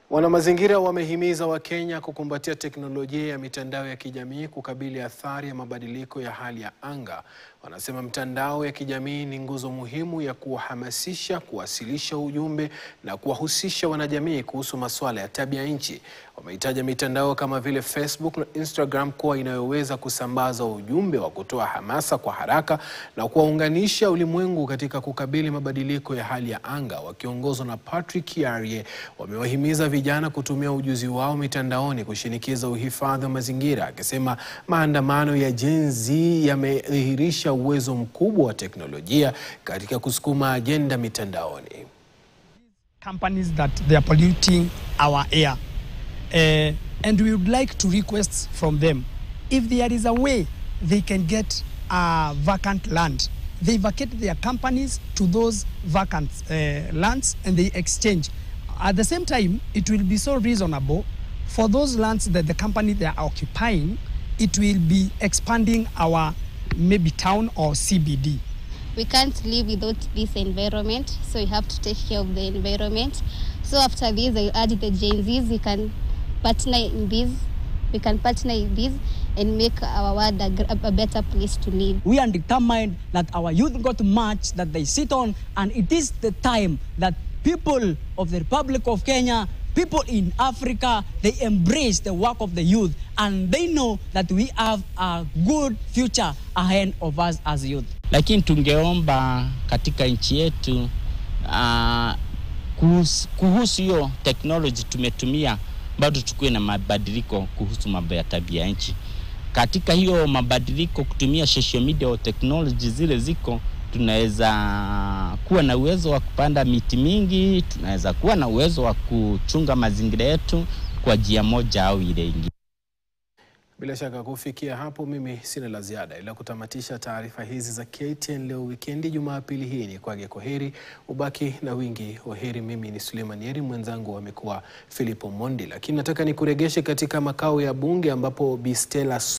Wanamazingira wamehimiza Wakenya kukumbatia teknolojia ya mitandao ya kijamii kukabili athari ya mabadiliko ya hali ya anga. Wanasema mitandao ya kijamii ni nguzo muhimu ya kuwahamasisha, kuwasilisha ujumbe na kuwahusisha wanajamii kuhusu masuala ya tabia nchi. Wameitaja mitandao kama vile Facebook na Instagram kuwa inayoweza kusambaza ujumbe wa kutoa hamasa kwa haraka na kuwaunganisha ulimwengu katika kukabili mabadiliko ya hali ya anga. Wakiongozwa na Patrick Kiarie, wamewahimiza vijana kutumia ujuzi wao mitandaoni kushinikiza uhifadhi wa mazingira, akisema maandamano ya Gen Z yamedhihirisha uwezo mkubwa wa teknolojia katika kusukuma ajenda mitandaoni. companies that they are polluting our air. Uh, and we would like to request from them if there is a way they can get uh, vacant land, they vacate their companies to those vacant uh, lands and they exchange. At the same time, it will be so reasonable for those lands that the company they are occupying, it will be expanding our maybe town or CBD. we can't live without this environment, so we have to take care of the environment. So after this, I urge the Gen Zs, we can partner in this, we can partner in this and make our world a, gr- a better place to live. we are determined that our youth got much that they sit on and it is the time that people of the republic of kenya people in africa they embrace the work of the youth and they know that we have a good future ahead of us as youth lakini tungeomba katika nchi yetu uh, kuhusu kuhusu hiyo technology tumetumia, bado tukuwe na mabadiliko kuhusu mambo ya tabia nchi. Katika hiyo mabadiliko, kutumia social media au technology zile ziko, tunaweza kuwa na uwezo wa kupanda miti mingi, tunaweza kuwa na uwezo wa kuchunga mazingira yetu kwa njia moja au ile ingine. Bila shaka kufikia hapo, mimi sina la ziada ila kutamatisha taarifa hizi za KTN leo wikendi, Jumapili hii ni kwage kwa heri, ubaki na wingi wa heri. Mimi ni Suleiman Yeri, mwenzangu amekuwa Philipo Mondi, lakini nataka nikuregeshe katika makao ya bunge ambapo Bi Stella